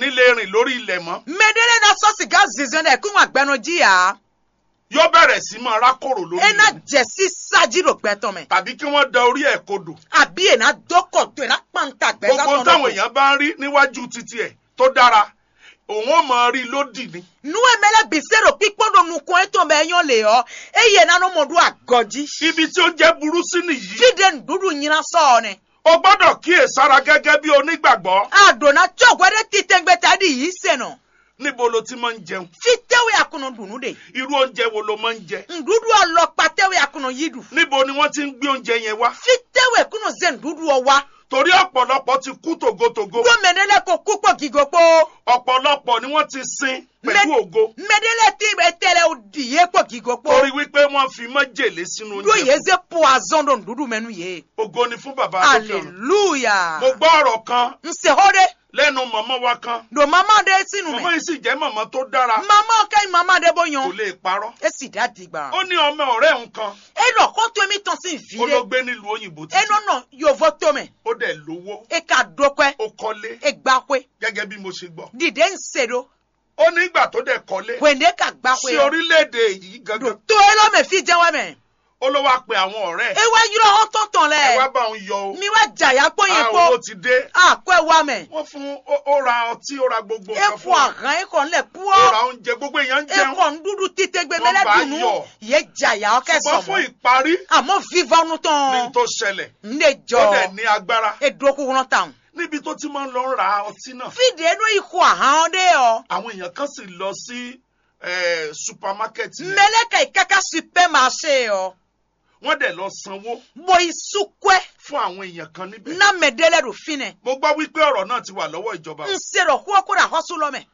ní lè rìn lórí ilẹ̀ mọ́ medele na sɔsi ga zizɔn dɛ kun wa gbɛnu jiya yóò bẹ̀rẹ̀ sí máa rákòrò lórí ena ilẹ̀ jɛsi saji do gbɛtɔ mɛ tàbí kí wọ́n da orí ẹ̀ kodò abi ena dɔkɔ to ena kpanta gbɛsa gbogbo táwọn èèyàn bá ń rí níwájú títí ẹ̀ tó dára òun ò mọ̀ rí lódì ni nuwe mele bisero kpikpɔ do nukun eto mɛ enyo le yɔ eye nanu mo do agɔdzi ibi tí ó jẹ́ burú sí nìyí fide nuɖuɖu nyina sɔɔne o gbọ́dọ̀ kíyèsára gẹ́gẹ́ bí onígbàgbọ́ adona tsɔgɔ ɖe titɛngbɛta di yi senɔ níbo lo ti máa ń jẹun fitewe akunu dunu de irú oúnjẹ wo lo máa ń jẹ nuɖuɖu alɔkpatewe akunu yi du níbo ni wọ́n ti ń gbé oúnjẹ yẹn wá fitewe kunu ze nuɖuɖuɔ wa torí ọ̀pọ̀lọpọ̀ ti kú tògótògó gbɔmɛnele ko kukpɔ gigokpo ọ̀pọ̀lọpọ̀ ni wọ́n ti sin pẹ̀lú ògo mɛdele ti etele o di ye kpɔ gigokpo torí wípé wọ́n fi májèlé sínú do oúnjẹ ye ze poison do nuɖuɖu mɛnu ye ògo ni fún bàbá tó fẹ́ràn hallelujah mo gbọ́ ọ̀rọ̀ kan nseho de lẹ́nu mọ̀mọ́ wa kan do mama de sinu mọ̀mọ́ mɛ yìí sì jẹ́ mọ̀mọ́ tó dára mama kɛyi mama de bo kò yan lè parọ́ esi da digba ó ní ọmọ ọ̀rẹ́ òun kan enɔ kɔto emi tɔn si vi ó ló de gbé nílùú òyìnbó títí enɔnɔ yovo tome ó dẹ̀ lówó eka dokɔɛ ó kọ́lé egbakɔe gẹ́gẹ́ bí mo ṣe gbọ́ dide nsedo ó nígbà tó dẹ̀ kọ́lé wende ka sí gbakɔe orílẹ̀-èdè yìí do gangan to elo me fi jɛwɛ mɛ ó ló wá pe àwọn ọ̀rẹ́ ẹ̀ ewa yɔrɔ hɔn tɔntɔn ẹ wá lɛ bá òun yọ o mi wa jaya kpɔ yen Ah, owó kpɔ ti dé akɔ ewa mɛ wọ́n fún ó ó ra ọtí ó ra gbogbo nǹkan efɔ fún un ahan ekɔ nlɛ ó ra kpɔ oúnjẹ gbogbo èèyàn ń jẹun ekɔ nuɖuɖu titegbe Wọ́n mɛlɛ bá dunu yọ̀. ye jaya ɔkɛ ṣùgbọ́n fún sɔmɔ ìparí àmɔ viva nu ní tɔn tó ṣẹlẹ̀ nde tó dẹ̀ jɔ ní agbára edoku kɔnɔ tan níbi tó ti máa ń lọ ra ọtí náà fide enu ikɔ ahan de yɔ àwọn èèyàn kan sì lọ sí eh, supermarket yẹn mɛlɛ ka ikaka supermarché yɔ wọ́n dẹ̀ lọ sanwó boyi sukɔɛ fún àwọn èèyàn kan níbẹ̀ na mɛdɛlɛ do finɛ mo gbọ́ wípé ọ̀rọ̀ náà ti wà lọ́wọ́ ìjọba nserɔ kúɔkúrò àhɔsù lɔmɛ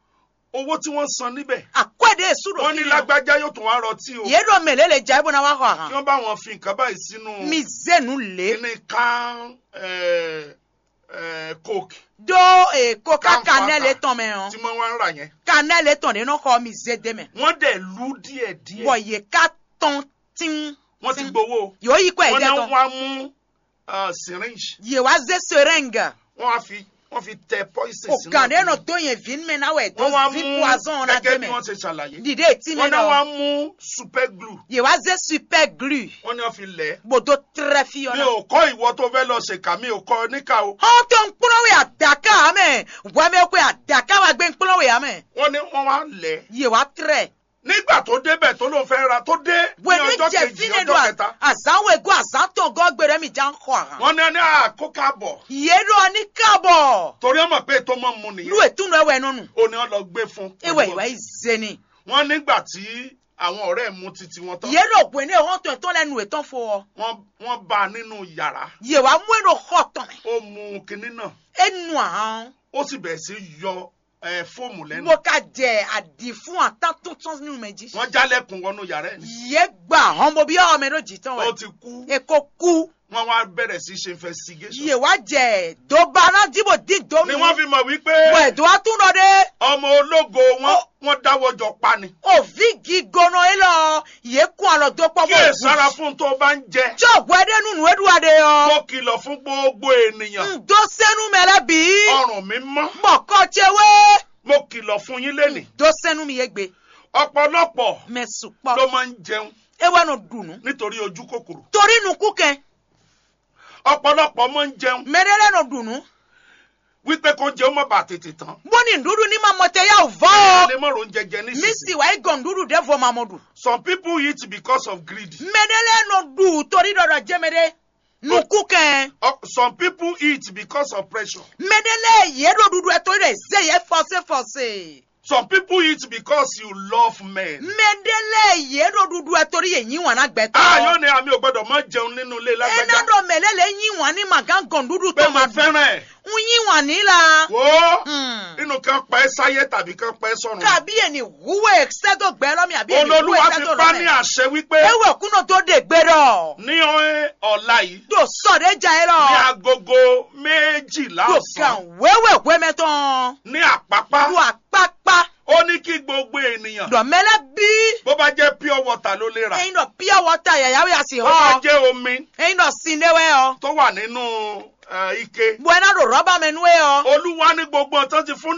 owó tí wọ́n san níbẹ̀ akɔɛde esu do wọ́n ní finɛ lágbájá yóò tún wá rọtí o yé do mɛlɛ le dza ebona wa xɔ kí ahan wọ́n bá wọn fi nǹkan báyìí sínú mi zenu le kíní kan eh, eh, coke do ee koka Kan fata. kanɛ le tɔn mɛ tí hàn wọ́n wá ń rà yẹn kanɛ le tɔn de n'o xɔ mi ze de mɛ wọ́n dẹ̀ lú díẹ̀díẹ̀ bɔn ye ka tɔn tin wọ́n ti gbowó yóò yí kɔ wọ́n ɛdɛ náà tɔn wá mú ah, syringe ye wa ze seringue wọ́n á fi wọ́n fi tẹ poison o sínú kan de ọtí. no do yen vin mɛ na wɛ do wọ́n wá vi mú poison na de gẹ́gẹ́ bí mɛ wọ́n ṣe ṣàlàyé dide eti mɛ wọ́n náà wá dɔ mú super glue ye wa ze super glue wọ́n ní wọ́n fi lẹ̀ ẹ́. gbodo trɛ fi yɔ mi na. ò kọ́ ìwọ tó fẹ́ lọ ṣèkà mi ò kọ́ níkà o hɔn tó nkpɔlɔwé adaka amɛ wàmɛ kó adaka wa gbé nkpɔlɔwé amɛ wọ́n ní wọ́n wá lẹ̀ ẹ́. ye wa trɛ nígbà tó débẹ̀ tó ló fẹ́ ra tó dé ní wèlé ọjọ́ jẹ kejì fínẹ do ọjọ́ kẹta azanwó ego azantɔ gɔgbɛrɛ mi jan xɔ ahan wọ́n ní ní àkókò àbọ̀ ye do ani kabɔ torí ọmọ pé tó mọ̀ mu lu nìyẹn etunu ewɛ nɔnu ó ní wọ́n lọ gbé fún ewɛ iwa yi zeni wọ́n nígbà tí àwọn ọ̀rẹ́ ẹ̀ mú titi wọn tán ye do gbɛne hɔn tó etɔn lɛ nu etɔn fɔ wọ́n wọ́n bá a nínú yàrá ye wa mu eno xɔ tɔmɛ ó mu kinní náà enu ahan ó sì bẹ̀rẹ̀ sí yọ ẹ̀ fóòmù lẹ́nu mo ka jɛ adi fún ata tuntun nínú mɛ jí wọ́n jálẹ̀kùn wọnú yàrá ẹ̀ ní ye gba hɔn mo bí ɔmɛ do jitɔn ó wɛ ti kú eko ku wọ́n wá bẹ̀rẹ̀ sí ṣe investigation ye wa jɛ dobana dibo di do ni mi wọ́n fi mọ̀ wípé wɛ do a tún dɔ de. ọmọ ológo wọn wọ́n dáwọ́ jọ pa ni òvi gigono yi lọ yé kún alọ tó pọ̀ kí ẹ sára fún tó bá ń jẹ tí ògùn ẹdẹ nùnú edua de mo yọ kìlọ̀ fún gbogbo ènìyàn ǹdó sẹ́nu mẹ́lẹ́ bí ọrùn mi mọ́ mọ̀kọ́ tsewe mo kìlọ̀ fún yín lẹ́nìí ǹdó sẹ́nu mi yé gbé ọ̀pọ̀lọpọ̀ mẹ́sùn ló pọ̀ máa ń jẹun ewé nu dùnú nítorí ojú kòkòrò torí nu kú kẹ́ ọ̀pọ̀lọpọ̀ máa ń jẹun mẹ́rẹ́rẹ́ nu dùnú wípé kó jẹun má bàa tètè tán bóni ndúdú ní ma mọ̀tẹ́ yà vọ́ lè mọ̀rọ̀ oúnjẹ jẹ mi nísinsìnyí sì wáyé gàn ndúdú dẹ́ fọ́ ma mọ̀ dù some people eat because of greed mẹ́rẹ́rẹ́ nu dù torí dọ̀dọ̀ jẹ́mẹ́rẹ́ nu kú kẹ́ Uh, some people eat because of pressure mẹ́rẹ́rẹ́ yé do dúdú ẹ̀ torí rẹ̀ zé yẹ fọ́sẹ́ fọ́sẹ́. some people eat because you love men. mẹdẹlẹ yẹ do dudu ẹ torí yẹ yín wọn náà gbẹtọ. a yóò ní àmì ò gbọdọ̀ máa jẹun nínú ilé ẹnà lágbájá dọ mẹlẹlẹ yín wọn ní màgá gàn dúdú pé tó mo máa dùn. fẹ́ràn ẹ̀ ń yín wọn ní la. wò ó Hmm. inú kan pa ẹ́ sáyé tàbí kan pa ẹ́ sọ̀run. kàbí ẹni wúwo ẹsẹdọ gbẹ lọmi àbí ẹni wúwo olólùwà fi ẹsẹdọ pa ní lọmẹ. àṣẹ wípé ewé kúnà tó dé gbẹdọ. ní ọ̀la yìí tó sọdẹ jà ẹ ní lọ. agogo méjìlá tó ọ̀sán kàn wéwè wémẹtàn. ní àpápá lu àpápá. ó ní kí gbogbo ènìyàn dọ̀mẹ́lẹ́ bí. bó bá jẹ́ pure water ló lè rà ẹyin dọ̀ pure water yàyàwó yà sí bó bá họ. jẹ́ omi ẹyin dọ̀ sindéwé ọ. tó wà nínú eh, ike buena do rọ́bà mẹ́nu ẹ ọ. olúwa ní gbogbo ọ̀tán ti fún